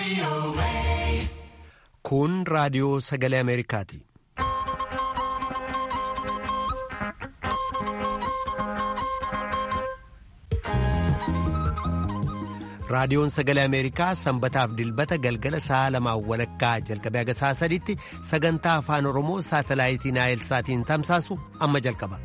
Kun raadiyoo sagalee Ameerikaati. Raadiyoon sagalee Ameerikaa sanbataaf dilbata galgala sa'a lamaan walakkaa jalqabee haga sa'a sadiitti sagantaa afaan Oromoo saatalaayitii Naayilsaatiin tamsaasu amma jalqaba.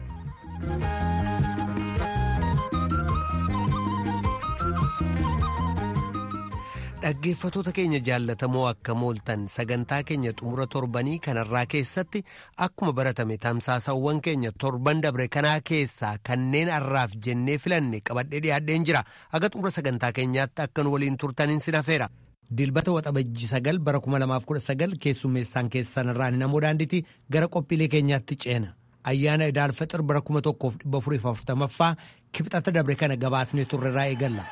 Dhaggeeffatoota keenya jaallatamoo akka mooltan sagantaa keenya xumura torbanii kanarraa keessatti akkuma baratame tamsaasawwan keenya torban dabre kanaa keessaa kanneen har'aaf jennee filanne qabadhee dhiyaadheen jira haga xumura sagantaa keenyaatti akka nu waliin turtaniin sin hafeera. Dilbata waxabajji sagal bara 2019 keessummeessaan keessanirraan namoo daandiitti gara qophiilee keenyaatti ceena. Ayyaana Idaalfaxir bara 1440ffaa kibxata dabre kana gabaasnee turreerraa eegalla.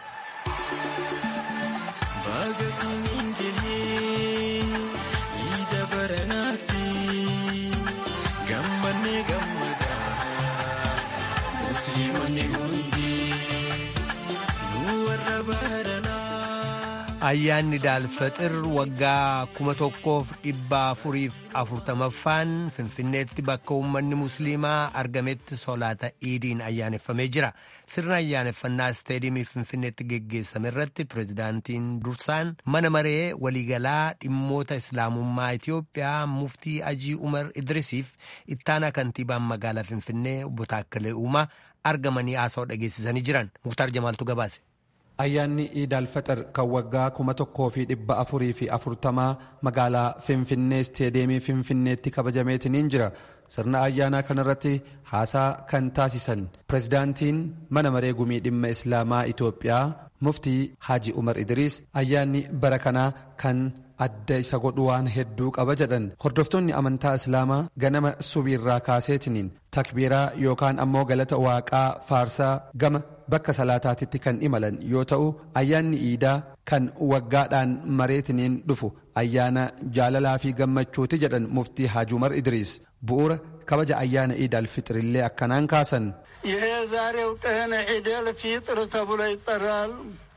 Ayyaanni Idaalfaxir waggaa kuma tokkoof dhibba afuriif afurtamaffaan Finfinneetti bakka uummanni Musliimaa argametti solaata iidiin ayyaaneffamee jira. Sirna ayyaaneffannaa isteediimii Finfinneetti geggeessame irratti pirezidaantiin dursaan mana maree waliigalaa dhimmoota Islaamummaa Itiyoophiyaa muftii Ajii Umar Idrisiif ittaanaa kantiibaan magaalaa Finfinnee obbo Taakkalee Uumaa argamanii haasawaa dhageessisanii jiran. Muktaar Jamaaltu gabaase. Ayyaanni Iidaalfaxir kan waggaa kuma tokkoo fi dhibba afurii fi afurtamaa magaalaa Finfinnee isteedeemii Finfinneetti kabajameetiniin jira. Sirna ayyaanaa kanarratti haasaa kan taasisan pirezidaantiin mana maree gumii dhimma Islaamaa Itoophiyaa muftii Haji Umar Idriis ayyaanni bara kanaa kan adda isa godhu waan hedduu qaba jedhan hordoftoonni amantaa islaamaa ganama subiirraa kaaseetiniin takbiiraa yookaan ammoo galata waaqaa faarsaa gama bakka salaataatitti kan imalan yoo ta'u ayyaanni iidaa kan waggaadhaan mareetiniin dhufu ayyaana jaalalaa fi gammachuuti jedhan muftii Haji Umar Idriis bu'uura kabaja ayyaana ኢዳል ፊጥርሌ akkanaan kaasan ይሄ ዛሬው ቀን ዒደል ፊጥር ተብሎ ይጠራል።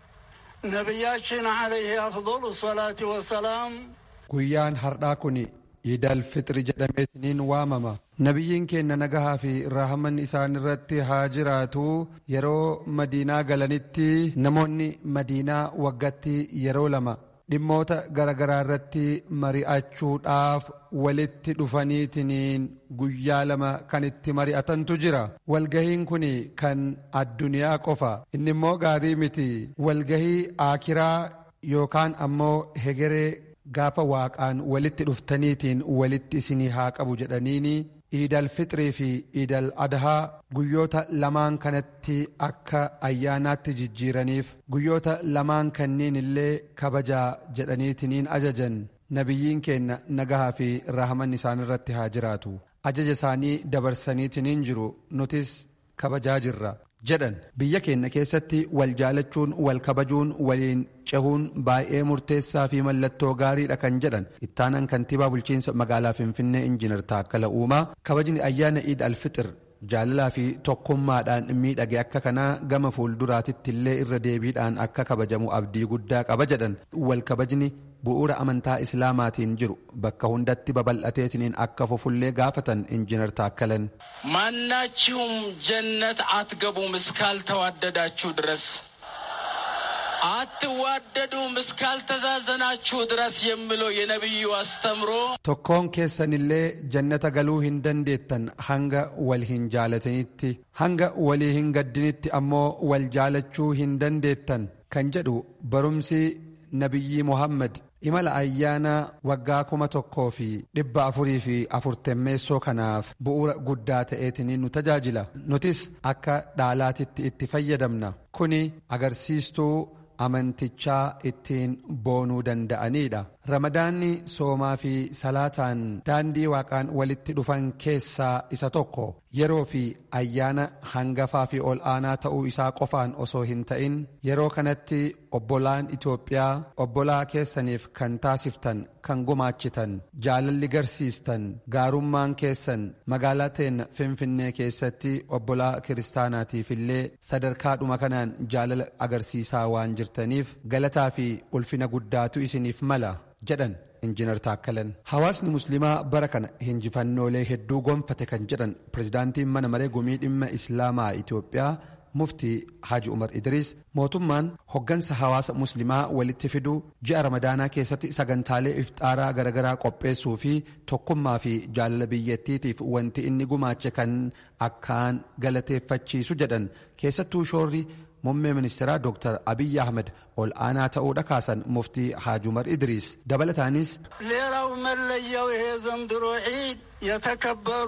ነቢያችን ዓለይህ አፍضሉ ሰላት ወሰላም guyyaan har'aa kun iidal fixri jedhameetiniin waamama nabiyyiin keenya nagahaa fi rahaman isaan irratti haa jiraatu yeroo madiinaa galanitti namoonni madiinaa waggatti yeroo lama dhimmoota garaagaraa irratti mari'achuudhaaf walitti dhufaniitiniin guyyaa lama kan itti mari'atantu jira walgahiin kun kan addunyaa qofa inni immoo gaarii miti walgahii aakiraa yookaan ammoo hegeree gaafa waaqaan walitti dhuftaniitiin walitti isinii haa qabu jedhaniini iidal fixrii fi iidal adhaa guyyoota lamaan kanatti akka ayyaanaatti jijjiiraniif guyyoota lamaan kanniin illee kabajaa jedhaniitiniin ajajan nabiyyiin keenya nagahaa fi rahaman isaan irratti haa jiraatu ajaja isaanii dabarsaniitiniin jiru nutis kabajaa jirra jedhan biyya keenya keessatti wal jaalachuun wal kabajuun waliin cehuun baay'ee murteessaa fi mallattoo gaariidha kan jedhan ittaanaan kantiibaa bulchiinsa magaalaa finfinnee injiinar taakkala uumaa kabajni ayyaana iid alfixir jaalalaa fi tokkummaadhaan miidhage akka kanaa gama fuulduraatitti illee irra deebiidhaan akka kabajamu abdii guddaa qaba jedhan wal kabajni bu'uura amantaa islaamaatiin jiru bakka hundatti babal'ateetiniin akka fufullee gaafatan injiinar taakkalan ማናችሁም ጀነት አትገቡም እስካልተዋደዳችሁ ድረስ አትዋደዱም እስካልተዛዘናችሁ ድረስ የሚለው የነቢዩ አስተምሮ tokkoon keessanillee jannata galuu hin dandeettan hanga wal hin jaalatanitti hanga walii hin gaddinitti ammoo wal jaalachuu hin dandeettan kan jedhu barumsi nabiyyi muhammad imala ayyaana waggaa kuma tokkoo fi dhibba afurii fi afurtammeessoo kanaaf bu'uura guddaa ta'eetiniin nu tajaajila nutis akka dhaalaatitti itti fayyadamna kuni agarsiistuu amantichaa ittiin boonuu danda'aniidha ramadaanni soomaa fi salaataan daandii waaqaan walitti dhufan keessaa isa tokko yeroo fi ayyaana hangafaa fi ol aanaa ta'uu isaa qofaan osoo hin ta'in yeroo kanatti obbolaan Itoophiyaa obbolaa keessaniif kan taasiftan kan gumaachitan jaalalli garsiistan gaarummaan keessan magaalaa teenya finfinnee keessatti obbolaa kiristaanaatiif illee sadarkaadhuma kanaan jaalala agarsiisaa waan jirtaniif galataa fi ulfina guddaatu isiniif mala jedhan injiinar taakkalan hawaasni musliimaa bara kana hinjifannoolee hedduu gonfate kan jedhan pirezidaantiin mana maree gumii dhimma islaamaa itoophiyaa muftii Haji Umar Idris mootummaan hoggansa hawaasa muslimaa walitti fiduu ji'a ramadaanaa keessatti sagantaalee iftaaraa garaagaraa qopheessuu fi tokkummaa fi jaalala biyyattiitiif wanti inni gumaache kan akkaan galateeffachiisu jedhan keessattuu shoorri muummee ministeeraa Dr. Abiy Ahmed ol aanaa ta'uudha kaasan muftii Haji Umar Idris dabalataanis ሌላው መለያው ይሄ ዘንድሮ ዒድ የተከበሩ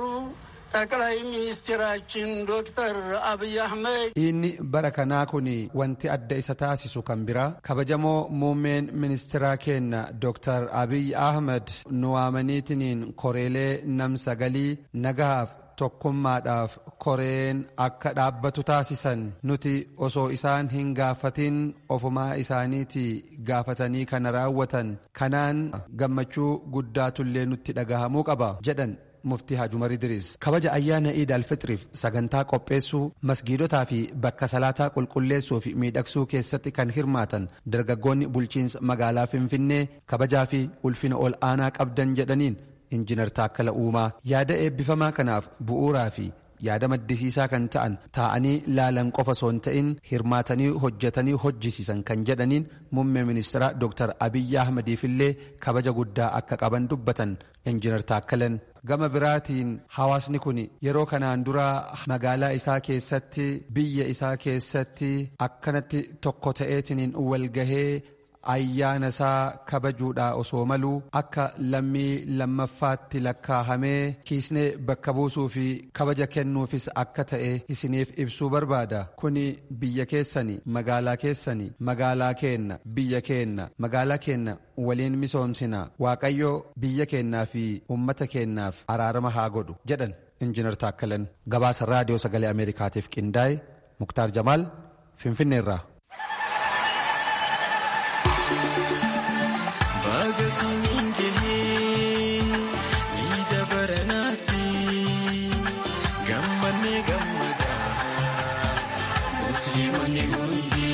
ጠቅላይ ሚኒስትራችን ዶክተር አብይ አህመድ inni bara kanaa kun wanti adda isa taasisu kan biraa kabajamoo muummeen ministeeraa keenya Dr. Abiy Ahmed nu waamaniitiniin koreelee nam sagalii nagahaaf tokkummaadhaaf koreen akka dhaabbatu taasisan nuti osoo isaan hin gaafatin ofumaa isaaniiti gaafatanii kana raawwatan kanaan gammachuu guddaatullee nutti dhagahamuu qaba jedhan muftii Haji Umar Idris kabaja ayyaana Iid al-Fitriif sagantaa qopheessuu masgiidotaa fi bakka salaataa qulqulleessuu fi miidhagsuu keessatti kan hirmaatan dargaggoonni bulchiinsa magaalaa Finfinnee kabajaa fi ulfina ol aanaa qabdan jedhaniin injiinar Taakkala Uumaa yaada eebbifamaa kanaaf bu'uuraa fi yaada maddisiisaa kan ta'an taa'anii laalan qofa osoo hin ta'in hirmaatanii hojjetanii hojjisiisan kan jedhaniin muummee ministeeraa Dr. Abiyyi Ahmediifillee kabaja guddaa akka qaban dubbatan injiinar Taakkalan gama biraatiin hawaasni kun yeroo kanaan dura magaalaa isaa keessatti biyya isaa keessatti akkanatti tokko ta'eetiniin walgahee ayyaana isaa kabajuudhaa osoo maluu akka lammii lammaffaatti lakkaahamee kiisnee bakka buusuu fi kabaja kennuufis akka ta'e isiniif ibsuu barbaada kuni biyya keessani magaalaa keessani magaalaa keenna biyya keenna magaalaa keenna waliin misoomsina waaqayyo biyya keennaa fi ummata keennaaf araarama haa godhu jedhan injiinar taakkalan gabaasa raadiyoo sagalee ameerikaatiif qindaa'e muktaar jamaal finfinneerraa. Baga samiin gahee miidha baranaatti gammannee gammadaa musliimonni hundi.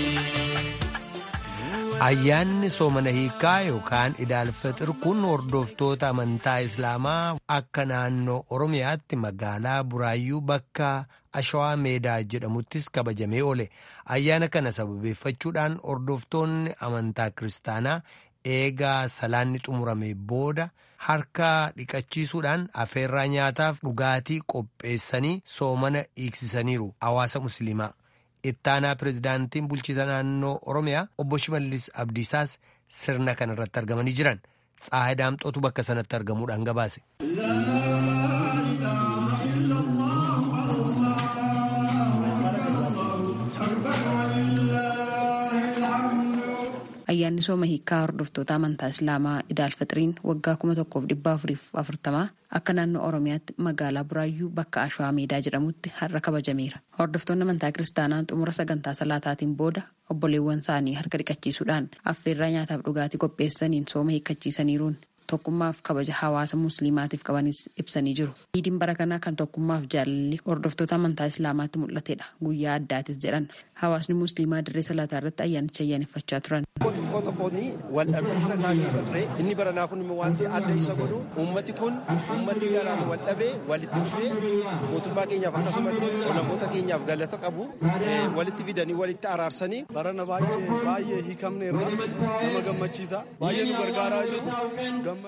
Ayyaanni soomana hiikaa yookaan idaalfixir kun hordoftoota amantaa Islaamaa akka naannoo Oromiyaatti magaalaa Buraayyuu bakka Ashawaa Meedaa jedhamuttis kabajamee oole. Ayyaana kana sababeeffachuudhaan hordoftoonni amantaa Kiristaanaa eegaa salaanni xumurame booda harka dhiqachiisuudhaan afeerraa nyaataaf dhugaatii qopheessanii soomana hiiksisaniiru hawaasa musliimaa. ittaanaa pirezidaantiin bulchiisa naannoo oromiyaa obbo Shimallis Abdiisaas sirna kana irratti argamanii jiran Tsaahay Daamxootu bakka sanatti argamuudhaan gabaase. ayyaanni sooma hiikaa hordoftoota amantaa islaamaa idaalfaxiriin waggaa kuma tokkoof dhibba afuriif afurtamaa akka naannoo oromiyaatti magaalaa buraayyuu bakka ashwaa meedaa jedhamutti har'a kabajameera hordoftoonni amantaa kiristaanaa xumura sagantaa salaataatiin booda obboleewwan isaanii harka dhiqachiisuudhaan affeerraa nyaataaf dhugaatii qopheessaniin sooma hiikkachiisaniiruun tokkummaaf kabaja hawaasa musliimaatiif qabanis ibsanii jiru. Iidiin bara kanaa kan tokkummaaf jaalalli hordoftoota amantaa islaamaatti mul'atedha. Guyyaa addaatis jedhan hawaasni musliimaa dirree salaataa irratti ayyaanicha ayyaaneffachaa turan. Xiqqoo tokkoon wal dhabbiinsa isaa keessa ture inni baranaa kun wanti adda isa godhu uummati kun uummati garaan wal dhabee walitti dhufee mootummaa keenyaaf akkasumas olaangoota keenyaaf galata qabu walitti fidanii walitti araarsanii. Barana baay'ee baay'ee hiikamne irraa nama gammachiisa baay'ee nu gargaaraa jiru gammanne irraa.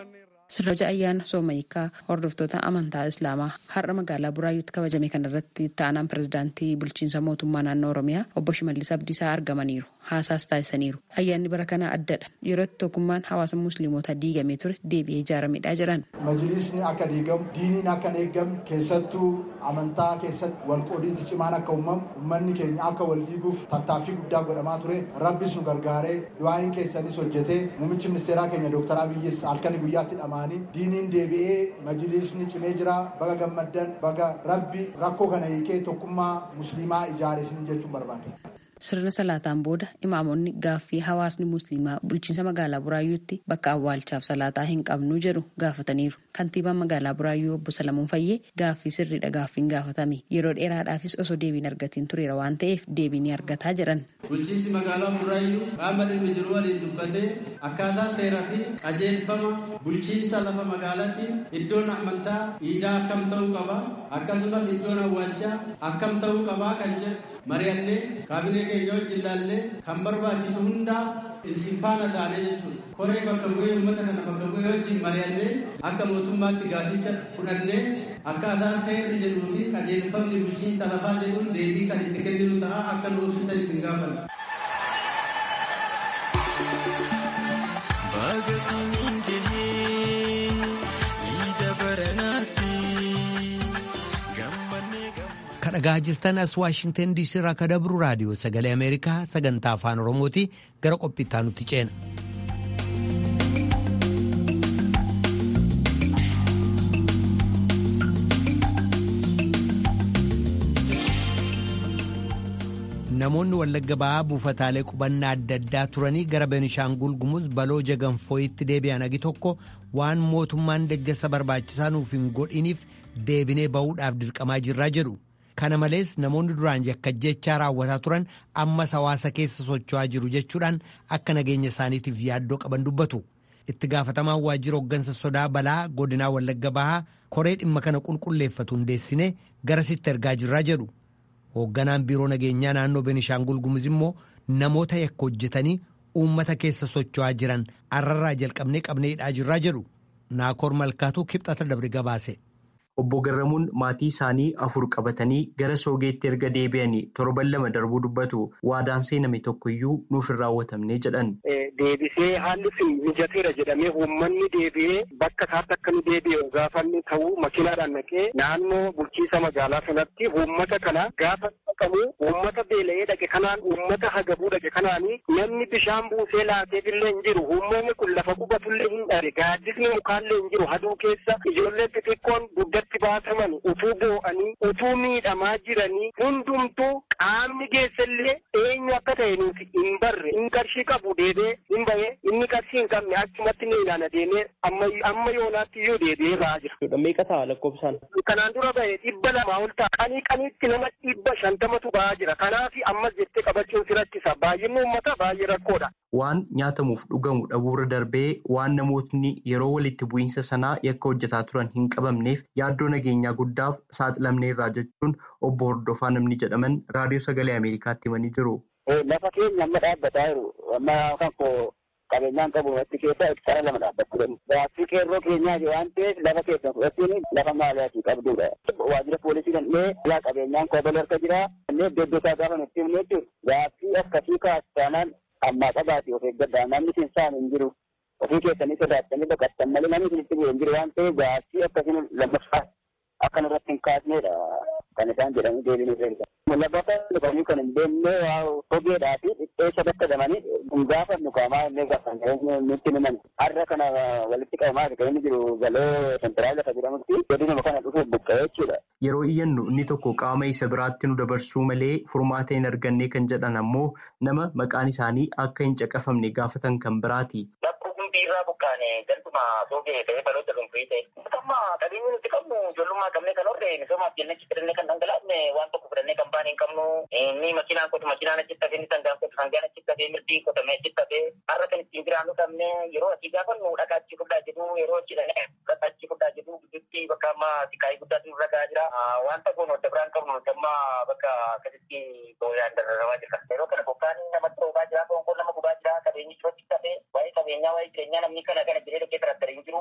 Sirna ayyaana soomayikaa hordoftoota amantaa islaamaa har'a magaalaa buraayyuutti kabajame kanarratti ta'anaan pirezidaantii bulchiinsa mootummaa naannoo oromiyaa obbo Shimallis Abdiisaa argamaniiru. Haasaas taasisaniiru. Ayyaanni bara kanaa addadha. Yeroo tokkummaan hawaasa musliimotaa diigamee ture deebi'ee ijaaramedha jedhan. Majlisni akka diigamu, diiniin akka hin eeggamne, keessattuu amantaa keessatti wal qoodiinsi cimaan akka uumamu, uummanni keenya akka wal diiguuf tattaaffii guddaa godhamaa ture. Rabbis nu gargaaree du'aayin keessanis hojjetee muummichi ministeeraa keenya Dr. Abiyyis halkanii guyyaatti dhamaanii diiniin deebi'ee majlisni cimee jira. Baga gammaddan, baga rabbi rakkoo kana hiikee tokkummaa musliimaa ijaare isin jechuun barbaada. Sirna salaataan booda imaamonni gaaffii hawaasni musliimaa bulchiinsa magaalaa Buraayyuutti bakka awwaalchaaf salaataa hin qabnu jedhu gaafataniiru. Kantiibaan magaalaa Buraayyuu obbo Salamuun Fayyee gaaffii sirriidha gaaffiin gaafatame. Yeroo dheeraadhaafis osoo deebiin argatiin tureera waan ta'eef deebii ni argataa jedhan. Bulchiinsi magaalaa Buraayyuu qaama dhimmi jiru waliin dubbatee akkaataa seeraa fi qajeelfama bulchiinsa lafa magaalaatti iddoon amantaa iidaa akkam ta'uu qaba akkasumas iddoon awwaalchaa akkam ta'uu qabaa kan jedhu mari'annee kaabinee keenya wajjin ilaallee kan barbaachisu hundaa isin faana taanee jechuudha. Koree bakka bu'ee uummata kana bakka bu'ee wajjin mari'annee akka mootummaatti gaaficha fudhannee akkaataa seerri jedhuu fi qajeelfamni bulchiinsa lafaa jedhuun deebii kan itti kenninu ta'a akka nu ibsitan isin gaafanna. Baga siniin gahee iida baranaatti gammannee gammannee. kadhagaa jirtan as waashingtan diisii irraa ka dabru raadiyoo sagalee ameerikaa sagantaa afaan oromooti gara qophiittaa nutti ceena. namoonni wallagga ba'aa buufataalee qubannaa adda addaa turanii gara benishaangul gumuz baloo jaganfooyitti deebi'an agi tokko waan mootummaan deeggarsa barbaachisaa nuuf hin godhiniif deebinee ba'uudhaaf dirqamaa jirraa jedhu. kana malees namoonni duraan yakkajjechaa raawwataa turan ammas hawaasa keessa socho'aa jiru jechuudhaan akka nageenya isaaniitiif yaaddoo qaban dubbatu itti gaafatamaan waajjira hooggansa sodaa balaa godinaa wallagga bahaa koree dhimma kana qulqulleeffatu hundeessine garasitti ergaa jirraa jedhu hoogganaan biiroo nageenyaa naannoo benishaangul gumuz immoo namoota yakka hojjetanii uummata keessa socho'aa jiran arrarraa jalqabnee qabneedhaa jirraa jedhu naakoor malkaatuu kibxata dabre gabaase. Obbo Garramuun maatii isaanii afur qabatanii gara soogeetti erga deebi'anii torban lama darbuu dubbatu waadaan seename tokkoyyuu nuuf hin raawwatamne jedhan. Deebisee haalli sun mijateera jedhamee uummanni deebi'ee bakka isaatti akka nu deebi'e gaafanni ta'uu makiinaadhaan naqee naannoo bulchiisa magaalaa sanatti uummata kana gaafa qabu uummata beela'ee dhaqe kanaan uummata hagabuu dhaqe kanaanii namni bishaan buusee laateefillee hin jiru uummanni kun lafa qubatullee hin dhabe gaaddisni mukaallee hin jiru haduu keessa ijoolleen xixiqqoon duddatti baataman utuu boo'anii utuu miidhamaa jiranii hundumtuu qaamni geessallee eenyu akka ta'e nuti hin barre hin qarshii qabu deebee hin bahee inni qarshii hin qabne achumatti ni ilaana deemee amma yoonaatti iyyuu deebi'ee ba'aa jira. Meeqa ta'a lakkoofsaan? Kanaan dura bahe dhibba lamaa ol ta'a. Qanii qaniitti nama dhibba shantamatu ba'aa jira. Kanaaf ammas jettee qabachuun si rakkisa. Baay'inni uummataa baay'ee rakkoodha. Waan nyaatamuuf dhugamu dhabuurra darbee waan namootni yeroo walitti bu'iinsa sanaa yakka hojjetaa turan hin qabamneef yaaddoo nageenyaa guddaaf saaxilamneerraa jechuun obbo Hordofaa namni jedhaman raadiyoo sagalee Ameerikaatti himanii jiru. Lafa keenya amma dhaabbataa jiru. Amma kan koo qabeenyaan qabu watti keessa hektaara lama dhaabbachuu danda'u. Gaaffii qeerroo keenyaa waan ta'eef lafa keessa fudhachuun lafa maaliyaati qabdudha. Waajjira poolisii dandhee alaa qabeenyaan koobal harka jira. Kanneen iddoo iddoo isaa gaafa nutti himne jechuudha. Gaaffii akkasii kaastaanaan ammaa qabaate of eeggadhaa namni sinsaan hin jiru. Ofii keessanii sodaatanii baqattan malee namni isinitti bu'e hin jiru waan ta'eef gaaffii akkasiin lammaffaa akkan irratti hin kaasnedha kan isaan jedhanii deebiin irra Labbata dhufanii kan hin beekne hogeedhaa fi dhipheessa bakka damanii hin gaafannu qaamaa illee gaafanne nutti himan. Har'a kana walitti qabamaa kan inni jiru galoo sentiraal lafa jedhamutti godinuma kana dhufuuf buqqa'ee jechuudha. Yeroo iyyannu inni tokko qaama isa biraatti nu dabarsuu malee furmaata hin arganne kan jedhan ammoo nama maqaan isaanii akka hin caqafamne gaafatan kan biraati. irraa buqqaane galtuma soogee ta'ee baloota dhuunfii ta'e. Amma qabeenyi nuti qabnu ijoollummaa qabnee kan horre misoomaaf jennee achi fidannee kan dhangalaafne waan tokko fidannee kan baane hin qabnu. Inni makiinaan qotu makiinaan achitti hafee inni sangaan qotu sangaan achitti hafee mirdiin qotamee achitti hafee har'a kan ittiin jiraannu qabne yeroo asii gaafannu dhagaa achi fudhaa jedhu yeroo achi dhaqee dhagaa achi fudhaa jedhu gidduutti bakka amma siqaayii guddaatu nurra gahaa jira. Wanta kun wadda biraan qabnu nuti amma bakka akkasitti booyaan dararamaa jirra. Yeroo kana bokkaan namatti roobaa jira, boonkoon nama gubaa jira, qabeenyi achitti hafee waa'ee qabeenyaa waa'ee jireenyaa namni kana kana jedhee dhaqee tarattara hin jiru akkasitti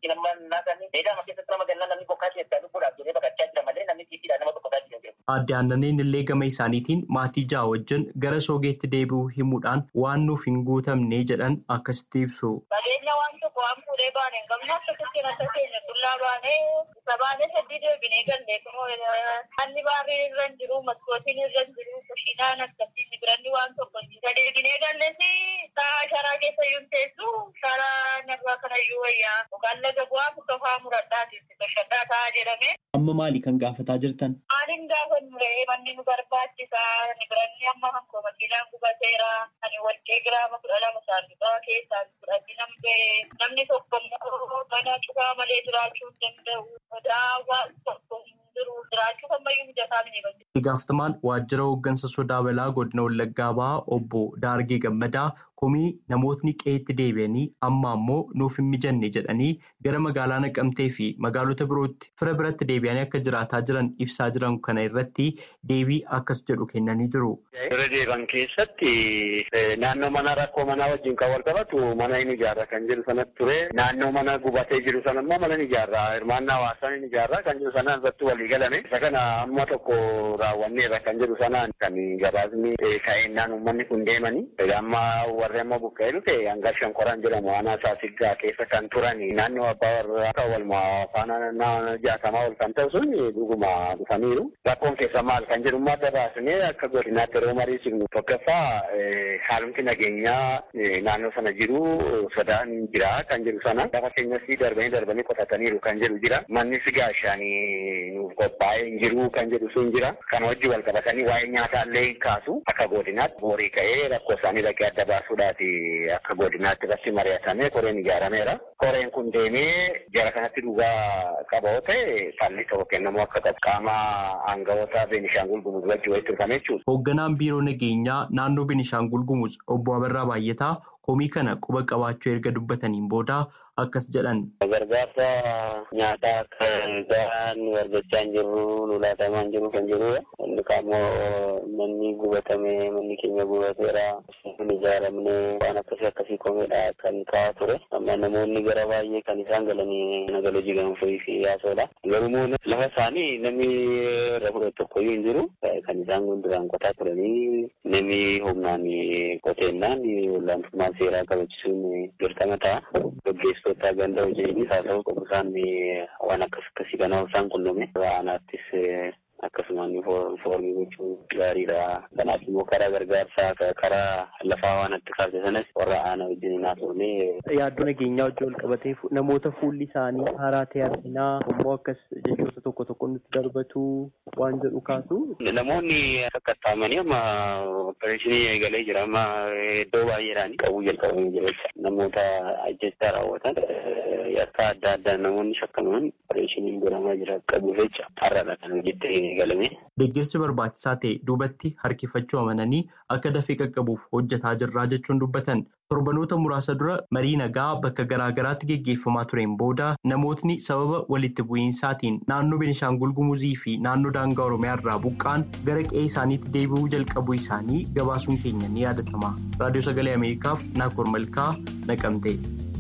fakkiin amma naasanii dheedaa keessatti nama gannaa namni bokkaa keessaa lubbuudhaaf jedhee baqachaa jira malee namni tiitiidhaan nama tokkotaa jira. Aadde Aannaniin illee gama isaaniitiin maatii ja'a wajjin gara soogeetti deebi'uu himuudhaan waan nuuf hin guutamne jedhan akkasitti ibsu. Qabeenya waan tokko waan fuudhee baane hin qabne akkasitti nasa keenya qullaa baanee isa baanee sadii deebinee gallee kunoo hanni baarrii irra hin jiru maskootiin irra hin jiru kushiinaan akkasitti biranni waan tokko isa deebinee galleesi sa'a sharaa keessa iyyuu teessu sharaa narraa kanayyuu wayyaa yookaan laga bu'aa murtofaa muradhaati bashaddaa ta'a jedhame. Amma maali kan gaafataa jirtan? Maaliin gaafa nuree manni nu barbaachisa ni biranni amma hankoo makiinaan gubateera ani warqee giraama kudha lama saanduqaa keessaa fudhatti namni namni tokko immoo mana cufaa malee jiraachuu hin danda'u sodaa waan tokko hin jiru jiraachuu ammayyuu mijataa mini bakkee. Itti gaafatamaan waajjira hooggansa sodaa balaa godina Wallaggaa Bahaa obbo Daargee Gammadaa komii namootni qe'eetti deebi'anii amma ammoo nuuf hin mijanne jedhanii gara magaalaa Naqamtee fi magaalota birootti fira biratti deebi'anii akka jiraataa jiran ibsaa jiran kana irratti deebii akkas jedhu kennanii jiru. Bira deeban keessatti naannoo mana rakkoo manaa wajjin kan wal qabatu mana hin ijaarra kan jedhu sanatti ture. Naannoo mana gubatee jiru sana immoo mana hin ijaarra. Hirmaannaa hawaasaa hin ijaarra kan jedhu sanaan irratti walii galame. Isa kana amma tokko raawwanneerra kan jedhu sanaan kan gabaasni ka'eennaan uummanni kun deemani. Amma warri amma buqqa'ee dhufe hanga shankoraan jedhamu aanaa saasiggaa keessa kan turan naannoo abbaa warraa kan walumaa faana jaatamaa ol kan ta'u sun dhuguma dhufaniiru. Rakkoon keessa maal kan jedhu adda baasnee akka godinaatti yeroo mariisifnu tokkoffaa haalumti nageenyaa naannoo sana jiru sodaan jira kan jedhu sana lafa keenyas darbanii darbanii qotataniiru kan jedhu jira. Mannis gaashaanii nuuf qophaa'ee hin jiru kan jedhu sun jira. Kana wajjin wal qabatanii waa'ee nyaataallee hin kaasu akka godinaatti boorii ka'ee rakkoo isaanii dhaqee adda baasuudhaati akka godinaatti irratti mari'atamee koreen ijaarameera. Koreen kun deemee jara kanatti dhugaa qaba yoo ta'e falli tokko kennamuu akka qabu qaama aangawoota Beenishaangul Gumuz wajjin walitti dhufame jechuudha. Hoogganaan biiroo nageenyaa naannoo Beenishaangul Gumuz obbo Abarraa Baay'ataa komii kana quba qabaachuu erga dubbataniin booda akkas jedhan. Gargaarsa nyaataa akka gahaan nu argachaa hin jirru nu laatamaa hin jiru kan jirudha. Inni kaammoo manni gubatame manni keenya gubateera hin ijaaramne waan akkasii akkasii komeedha kan ka'aa ture. Amma namoonni gara baay'ee kan isaan galanii nagala jigamfii fi yaasoodha. Garuu lafa isaanii namni irra fudhatu tokkoyyuu hin jiru. Kan isaan duraan qotaa turanii namni humnaan qoteennaan olaantummaa seeraa kabachiisuun dirqama ta'a. Gaggeessitoota ganda hojiinis haa ta'u qofa isaan waan akkas akkasii kana isaan qunname aanaattis akkasumaan foormii gochuun gaariidha. Kanaaf immoo karaa gargaarsaa karaa lafaa waan itti kaase sanas warra aanaa wajjin naa turne. Yaaddoo nageenyaa wajjin wal qabatee namoota fuulli isaanii haaraa ta'e arginaa immoo akkas jechoota tokko tokko nutti darbatu waan jedhu kaasu. Namoonni kakkattaamanii amma opereeshinii eegalee jira amma iddoo baay'eedhaan qabuu jalqabanii jira jecha namoota ajjechaa raawwatan yakka adda addaa namoonni shakkaman opereeshiniin godhamaa jira qabu jecha har'aadha kan hojiitti eegalame. Deeggarsi barbaachisaa ta'e duubatti harkifachuu amananii akka dafee qaqqabuuf hojjetaa jirraa jechuun dubbatan. Torbanoota muraasa dura marii nagaa bakka garaa garaatti geggeeffamaa tureen booda namootni sababa walitti bu'iinsaatiin naannoo Beenishaangul Gumuzii fi naannoo daangaa Oromiyaa irraa buqqaan gara qe'ee isaaniitti deebi'uu jalqabuu isaanii gabaasuun keenya ni yaadatama. Raadiyoo Sagalee Ameerikaaf Naakoor Malkaa Naqamtee.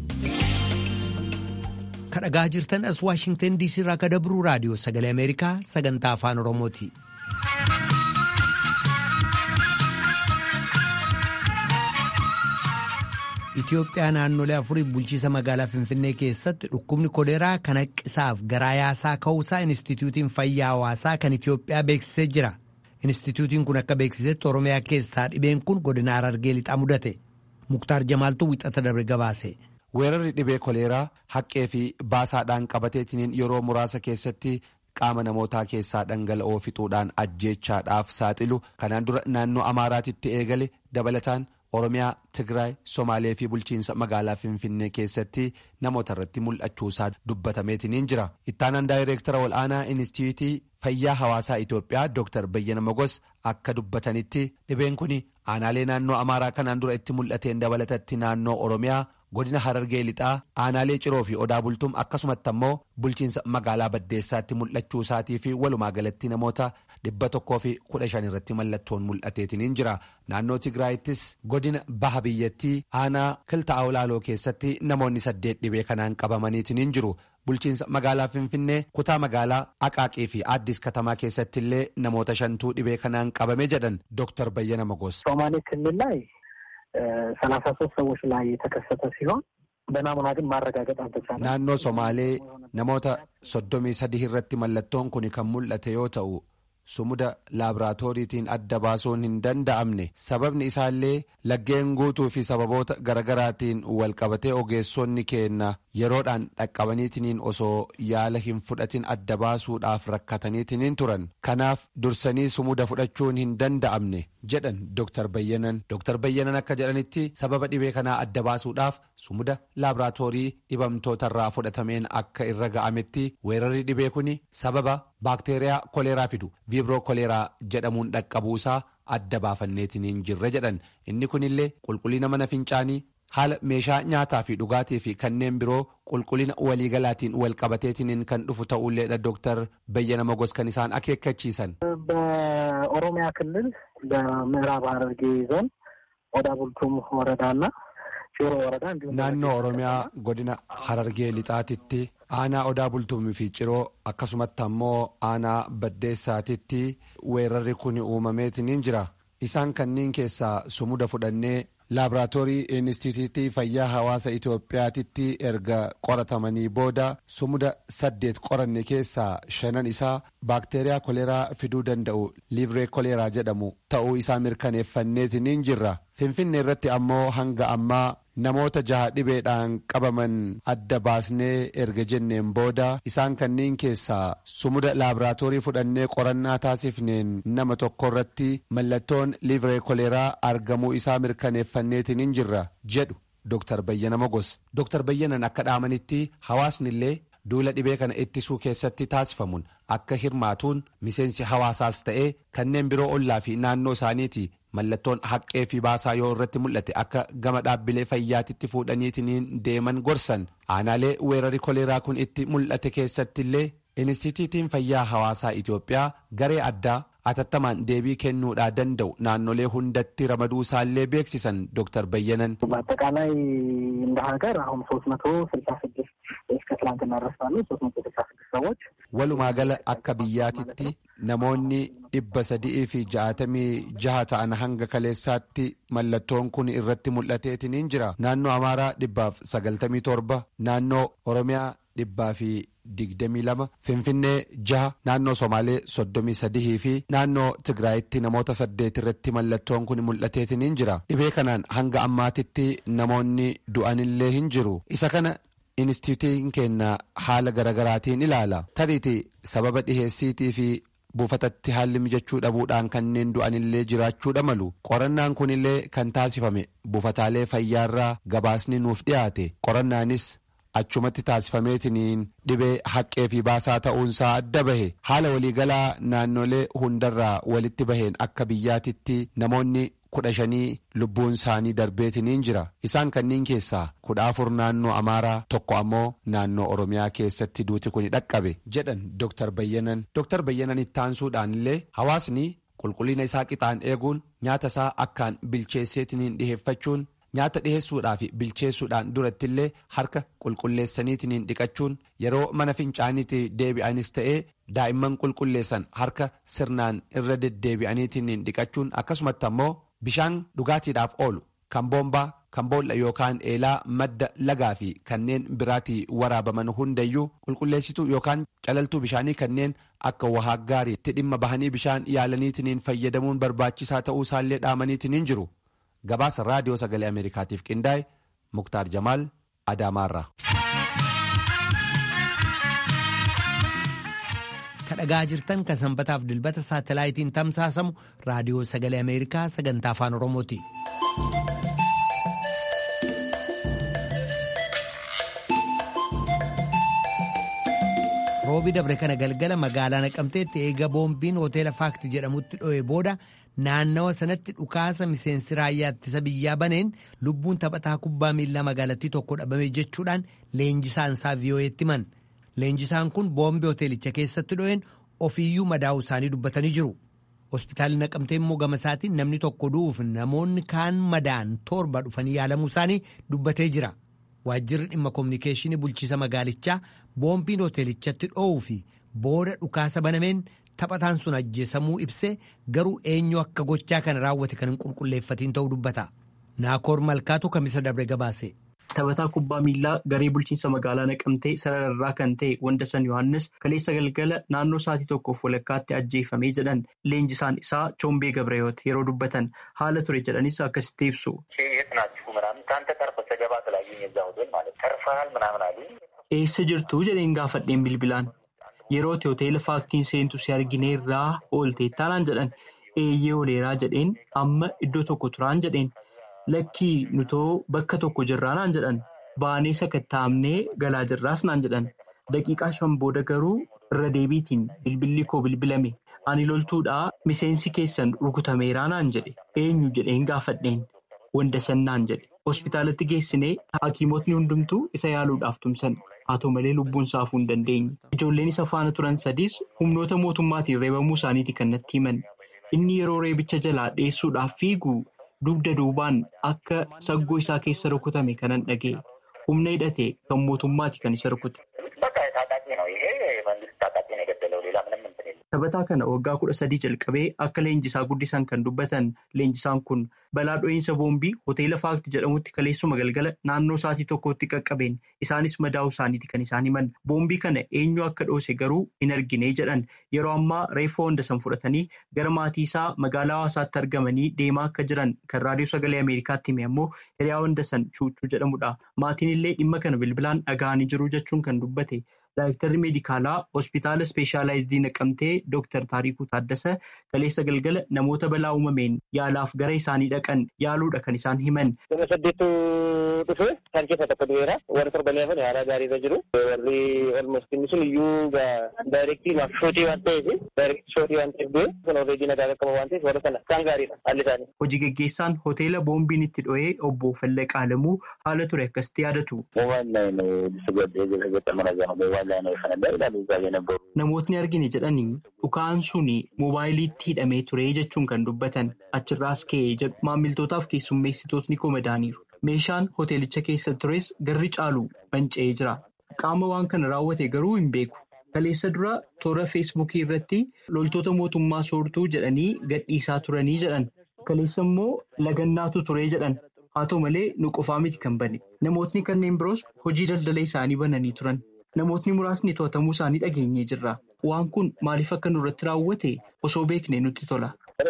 kadhagaa jirtan as waashingtan diisii irraa ka dabruu raadiyoo sagalee ameerikaa sagantaa afaan oromooti. Itoophiyaa naannolee afuriif bulchiisa magaalaa Finfinnee keessatti dhukkubni koleeraa kan haqqisaaf garaa yaasaa ka'uusaa Inistituutiin Fayyaa Hawaasaa kan Itoophiyaa beeksisee jira. Inistituutiin kun akka beeksisetti Oromiyaa keessaa dhibeen kun godina Harargee lixaa mudate. Muktaar Jamaaltuu wixata dabre gabaase. weerarri dhibee koleeraa haqqee fi baasaadhaan qabateetiniin yeroo muraasa keessatti qaama namootaa keessaa dhangala'oo fixuudhaan ajjeechaadhaaf saaxilu kanaan dura naannoo amaaraatitti eegale dabalataan oromiyaa tigraay somaalee fi bulchiinsa magaalaa finfinnee keessatti namoota irratti mul'achuusaa dubbatameetiniin jira ittaanaan daayireektara wal'aanaa inistituutii fayyaa hawaasaa itoophiyaa dr bayyana mogos akka dubbatanitti dhibeen kun aanaalee naannoo amaaraa kanaan dura itti mul'ateen dabalatatti naannoo oromiyaa godina harargee lixaa aanaalee ciroo fi odaa bultum akkasumatti ammoo bulchiinsa magaalaa baddeessaatti mul'achuu isaatii fi walumaa galatti namoota dhibba tokkoo fi kudha shan irratti mallattoon mul'ateetiniin jira naannoo tigraayittis godina baha biyyattii aanaa kilta awlaaloo keessatti namoonni saddeet dhibee kanaan qabamaniitiniin jiru bulchiinsa magaalaa finfinnee kutaa magaalaa aqaaqii fi addis katamaa keessatti illee namoota shantuu dhibee kanaan qabame jedhan ዶክተር በየነ መጎስ ሶማሌ ክልል ላይ ሰላሳ ሶስት ሰዎች ላይ የተከሰተ ሲሆን በናሙና ግን ማረጋገጥ አልተቻለም። naannoo somaalee namoota soddomii sadii irratti mallattoon kun kan mul'ate yoo ta'u sumuda laaboraatooriitiin adda baasuun hin danda'amne sababni isaallee laggeen guutuu fi sababoota garagaraatiin walqabatee ogeessonni keenna yeroodhaan dhaqqabaniitiniin osoo yaala hin fudhatin adda baasuudhaaf rakkataniitiniin turan kanaaf dursanii sumuda fudhachuun hin danda'amne jedhan Dr. Bayyanan. Dr. Bayyanan akka jedhanitti sababa dhibee kanaa adda baasuudhaaf sumuda laaboraatoorii dhibamtootarraa fudhatameen akka irra ga'ametti weerarri dhibee kun sababa baakteeriyaa koleeraa fidu viibroo koleeraa jedhamuun dhaqqabuusaa adda baafanneetiniin jirre jedhan inni kunillee qulqullina mana fincaanii haala meeshaa nyaataa fi dhugaatii fi kanneen biroo qulqullina waliigalaatiin walqabateetiniin kan dhufu ta'ulleedha ዶክተር በየነ መጎስ kan isaan akeekkachiisan. በኦሮሚያ ክልል በምዕራብ ሐረርጌ ዞን ኦዳ ቡልቱም ወረዳና ጭሮ ወረዳ እንዲሁም naannoo oromiyaa godina harargee lixaatitti aanaa odaa bultumii fi ciroo akkasumatti ammoo aanaa baddeessaatitti weerarri kun uumameetiniin jira isaan kanneen keessaa sumuda fudhannee laaboraatoorii inistituutii fayyaa hawaasa itoophiyaatitti erga qoratamanii booda sumuda saddeet qoranne keessaa shanan isaa baakteeriyaa koleeraa fiduu danda'u liivree koleeraa jedhamu ta'uu isaa mirkaneeffanneetiniin jirra finfinne irratti ammoo hanga ammaa namoota jaha dhibeedhaan qabaman adda baasnee erga jenneen booda isaan kanneen keessaa sumuda laaboraatoorii fudhannee qorannaa taasifneen nama tokko irratti mallattoon liivree koleeraa argamuu isaa mirkaneeffanneetiniin jirra jedhu Dr. Bayyana Mogos. Dr. Bayyanan akka dhaamanitti hawaasni illee duula dhibee kana ittisuu keessatti taasifamuun akka hirmaatuun miseensi hawaasaas ta'ee kanneen biroo ollaa fi naannoo isaaniiti mallattoon haqqee fi baasaa yoo irratti mul'ate akka gama dhaabbilee fayyaatitti fuudhaniitiin deeman gorsan aanaalee weerarri koleeraa kun itti mul'ate keessatti illee inistituutiin fayyaa hawaasaa Itoophiyaa garee addaa atattamaan deebii kennuudhaa danda'u naannolee hundatti ramaduu isaallee beeksisan ዶክተር በየነን በአጠቃላይ እንደ ሀገር አሁን ሶስት መቶ ስልሳ ስድስት እስከ ትላንትና ድረስ ባሉ ሶስት መቶ ስልሳ ስድስት ሰዎች walumaa gala akka biyyaatitti namoonni dhibba sadii fi ja'atamii jaha ta'an hanga kaleessaatti mallattoon kun irratti mul'ateetiniin jira naannoo amaaraa dhibbaaf sagaltamii torba naannoo oromiyaa dhibbaa fi digdamii lama finfinnee jaha naannoo somaalee soddomii sadihii fi naannoo tigraayitti namoota saddeet irratti mallattoon kun mul'ateetiniin jira dhibee kanaan hanga ammaatitti namoonni du'anillee hin jiru isa kana inistituutiin keenya haala garagaraatiin ilaala tariiti sababa dhiheessiitii fi buufatatti haalli mijachuu dhabuudhaan kanneen du'anillee jiraachuudha malu qorannaan kunillee kan taasifame buufataalee fayyaarraa gabaasni nuuf dhiyaate qorannaanis achumatti taasifameetiniin dhibee haqqee fi baasaa ta'uunsaa adda bahe haala waliigalaa naannolee hundarraa walitti baheen akka biyyaatitti namoonni kudha shanii lubbuun isaanii darbeetiniin jira isaan kanneen keessaa kudha afur naannoo amaaraa tokko ammoo naannoo oromiyaa keessatti duuti kun dhaqqabe jedhan Dr. Bayyanan Dr. Bayyanan ittaansuudhaan illee hawaasni qulqullina isaa qixaan eeguun nyaata isaa akkaan bilcheesseetiniin dhiheeffachuun nyaata dhiheessuudhaa fi bilcheessuudhaan duratti illee harka qulqulleessaniitiniin dhiqachuun yeroo mana fincaaniitti deebi'anis ta'ee daa'imman qulqulleessan harka sirnaan irra deddeebi'aniitiniin dhiqachuun akkasumatti ammoo bishaan dhugaatiidhaaf oolu kan boombaa kan boolla yookaan eelaa madda lagaa fi kanneen biraatii waraabaman hundayyuu qulqulleessituu yookaan calaltuu bishaanii kanneen akka wahaa gaariitti dhimma bahanii bishaan yaalaniitiniin fayyadamuun barbaachisaa ta'uu isaallee dhaamaniitiniin jiru. gabaasa raadiyoo sagalee ameerikaatiif qindaa'e muktaar jamaal adaamaarra. kadhagaa jirtan kan sanbataaf dilbata saatalaayitiin tamsaasamu raadiyoo sagalee ameerikaa sagantaa afaan oromooti. roobi dabre kana galgala magaalaa naqamteetti eega boombiin hoteela faakti jedhamutti dho'e booda naannawa sanatti dhukaasa miseensi raayyaa ittisa biyyaa baneen lubbuun taphataa kubbaa miilaa magaalattii tokko dhabame jechuudhaan leenjisaan isaa vii'oo'eetti himan leenjisaan kun boombii hoteelicha keessatti dho'een ofiiyyuu madaa'uu isaanii dubbatanii jiru. Hospitaalli naqamtee immoo gama isaatiin namni tokko du'uuf namoonni kaan madaan torba dhufanii yaalamuu isaanii dubbatee jira. Waajjirri dhimma koominikeeshinii bulchiisa magaalichaa boombiin hoteelichatti dho'uu fi booda dhukaasa banameen taphataan sun ajjeesamuu ibsee garuu eenyu akka gochaa kana raawwate kan hin qulqulleeffatiin ta'uu dubbata. Naakoor Malkaatu kamisa dabre gabaase. Taphataa kubbaa miillaa garee bulchiinsa magaalaa naqamtee sarararraa kan ta'e Wandasan Yohaannis kaleessa galgala naannoo sa'aatii tokkoof walakkaatti ajjeefamee jedhan leenjisaan isaa Choombee Gabrayoot yeroo dubbatan haala ture jedhanis akkasitti ibsu. Eessa jirtu jedheen gaafadheen bilbilaan yerootti hoteela faaktiin seentu si argineerraa oolteettaa naan jedhan eeyyee ooleeraa jedheen amma iddoo tokko turaan jedheen. Lakkii nutoo bakka tokko jirraa naan jedhan baanee sakattaa'amnee galaa jirraas naan jedhan daqiiqaa shan booda garuu irra deebiitiin bilbilli koo bilbilame ani loltuudhaa miseensi keessan rukutameeraa naan jedhe eenyu jedheen gaafadheen wandasan naan jedhe hospitaalatti geessinee hakiimotni hundumtuu isa yaaluudhaaf tumsan haa ta'u malee lubbuun saafuu hin dandeenye ijoolleen isa faana turan sadiis humnoota mootummaatiin reebamuu isaaniiti kan natti himan inni yeroo reebicha jalaa dheessuudhaaf fiigu. Dugda duubaan akka saggoo isaa keessa rukutame kanan dhaga'e humna hidhate kan mootummaati kan isa rukute. Taphataa kana waggaa kudha sadii jalqabee akka leenjisaa guddisan kan dubbatan leenjisaan kun balaa dho'iinsa boombii hoteela faakti jedhamutti kaleessuma galgala naannoo sa'aatii tokkotti qaqqabeen isaanis madaa'uu isaaniiti kan isaan himan boombii kana eenyu akka dhoose garuu hin argine jedhan yeroo ammaa reeffa Wandasan fudhatanii gara maatii isaa magaalaa hawaasaatti argamanii deemaa akka jiran kan raadiyoo sagalee ameerikaatti hime ammoo hiriyaa Wandasan chuuchuu jedhamudha maatiin illee dhimma kana bilbilaan dhaga'anii jiru jechuun kan dubbate. Daayiktarri meedikaalaa hospitaala ispeeshaalaayizidii naqamtee Dooktar Taarikuu Taaddasa kaleessa galgala namoota balaa uumameen yaalaaf gara isaanii dhaqan yaaluudha kan isaan himan. Nama saddeettu dhufe kan keessa tokko du'eera. Warri torban hafan haala gaarii irra jiru. Warri olmost inni sun iyyuu daayirektii maaf shootii waan ta'eef daayirektii shootii waan ta'eef du'e kun oreedii nagaa qaqqaba waan ta'eef warra sana kan gaariidha haalli isaanii. Hojii gaggeessaan hoteela boombiin itti dho'ee obbo Fallaqaa Alamuu haala ture akkasitti yaadatu. Namootni argine jedhanii dhukaan sun moobaayiliitti hidhamee ture jechuun kan dubbatan achirraas ka'ee jedhu maamiltootaaf keessummeessitootni komadaaniiru. Meeshaan hoteelicha keessa tures garri caalu manca'ee jira. Qaama waan kana raawwate garuu hin beeku. Kaleessa dura toora feesbuukii irratti loltoota mootummaa soortuu jedhanii gadhiisaa turanii jedhan. Kaleessa immoo lagannaatu ture jedhan. Haa ta'u malee nu qofaa miti kan bane. Namootni kanneen biroos hojii daldala isaanii bananii turan. Namootni muraasni to'atamuu isaanii dhageenyee jirra. Waan kun maaliif akka nurratti raawwate osoo beekne nutti tola.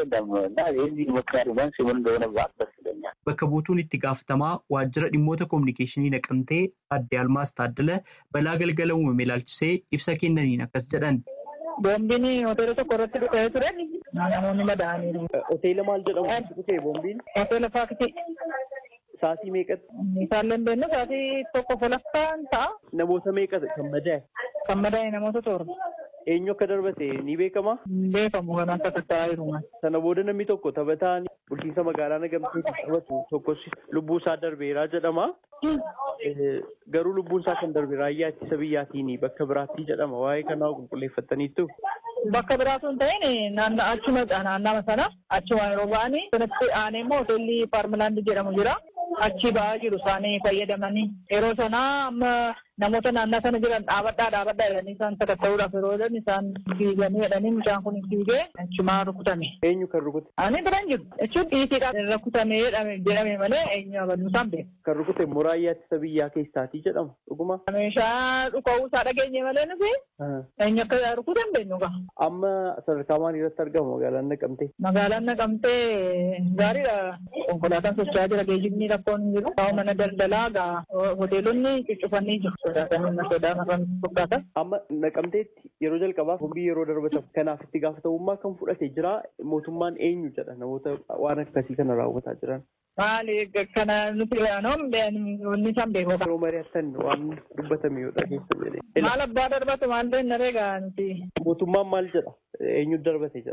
Bakka buutuun itti gaafatamaa waajjira dhimmoota koominikeeshinii naqamtee adde Almaas Taaddala balaa galgala uumame ilaalchisee ibsa kennaniin akkas jedhan. Boombiin hoteela tokko irratti dhufee ture. Namoonni madaa'aniiru. Hoteela maal jedhamu dhufee boombiin? Hoteela faaktii. Saatii meeqatti? Isaan dandeenyu saatii tokko folaffaan ta'a. Namoota meeqatti kan madaa'e? Kan madaa'e namoota torba. Eenyu akka darbate ni beekama? Beekamu kan akka tattaa'aa jiru. Sana booda namni tokko taphataan bulchiinsa magaalaa nagamteetti taphatu tokkos lubbuu isaa darbeeraa jedhama. Garuu lubbuun isaa kan darbe raayyaa ittisa biyyaatiin bakka biraatti jedhama. Waa'ee kanaa qulqulleeffataniittu. Bakka biraatu hin ta'in achuma naannama sana achuma yeroo ba'anii sanatti aanee immoo hoteelli paarmilaandi jedhamu jira. Achi ba'aa jiru isaanii fayyadamanii yeroo sanaa amma namoota naannoo sana jiran dhaabadhaa dhaabadhaa jedhanii isaan sakatta'uudhaaf yeroo jedhan isaan fiiganii jedhanii mucaan kun fiigee achumaa rukutame. Eenyu kan rukute? Ani biraan jiru. Jechuun dhiitiidhaan rukutame jedhame malee eenyu abaluu isaan beeku. Kan rukute muraayyaa ittisa biyyaa keessaatii jedhama dhuguma. Meeshaa dhuka'uu isaa dhageenye malee nuti eenyu akka rukute hin beeknu gaa. Amma sadarkaa maalii irratti argama magaalaan naqamtee? Magaalaan naqamtee gaariidha. Konkolaataan socho'aa jira geejjibni rakkoon hin jiru. Kaa'u mana daldalaa gaa hoteelonni cuccufanii jiru. Sodaatanii sodaa marran fakkaata. Amma naqamteetti yeroo jalqabaaf boombii yeroo darbatamu kanaaf itti gaafatamummaa kan fudhate jira mootummaan eenyu jedha namoota waan akkasii kana raawwataa jiran. Maali kana nuti yaanoon wanni isaan beeku. Yeroo mari'attan waan dubbatame yoo dhageessan jedhee. Maal abbaa darbatu maal ta'in naree gaa nuti. Mootummaan maal jedha eenyu darbate jedha.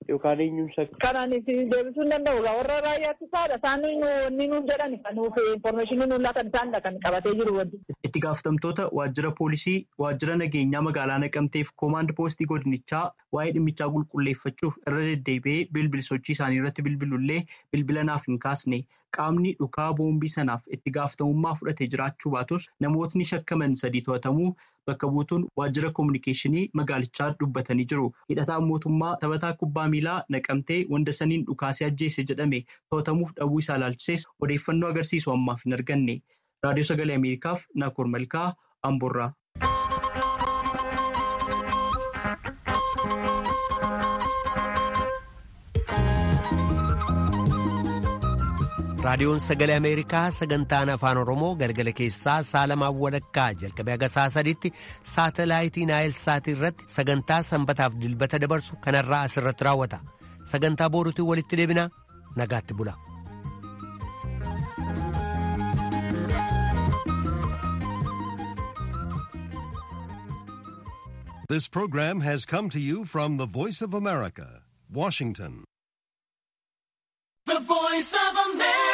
yookaan eenyuun shakka. Kanaan isin deebisuu hin danda'u gaa warra raayyaatti isaadha isaan inni nuun jedhan kan nuuf informaashinii nuun laatan isaanidha kan qabatee jiru wanti. Itti gaafatamtoota waajjira poolisii waajjira nageenyaa magaalaa naqamteef koomaand poostii godinichaa waa'ee dhimmichaa qulqulleeffachuuf irra deddeebi'ee bilbil sochii isaanii irratti bilbilullee bilbila naaf hin kaasne qaamni dhukaa boombii sanaaf itti gaafatamummaa fudhatee jiraachuu baatus namootni shakkaman sadii to'atamuu bakka buutuun waajjira koominikeeshinii magaalichaa dubbatanii jiru. Hidhataan mootummaa taphataa kubbaa miilaa naqamtee wanda saniin dhukaasee ajjeese jedhame to'atamuuf dhabuu isaa ilaalchisees odeeffannoo agarsiisu ammaaf hin arganne. Raadiyoo Sagalee Ameerikaaf Naakoor Malkaa Amboorraa. raadiyoon sagalee ameerikaa sagantaan afaan oromoo galgala keessaa saalamaan walakkaa jalqabee haga saa sadiitti saatalaayitii naayilsaatii irratti sagantaa sanbataaf dilbata dabarsu kanarraa asirratti raawwata sagantaa booruutiin walitti deebinaa nagaatti bula. This program has come to you from the Voice of America, Washington. The Voice of America.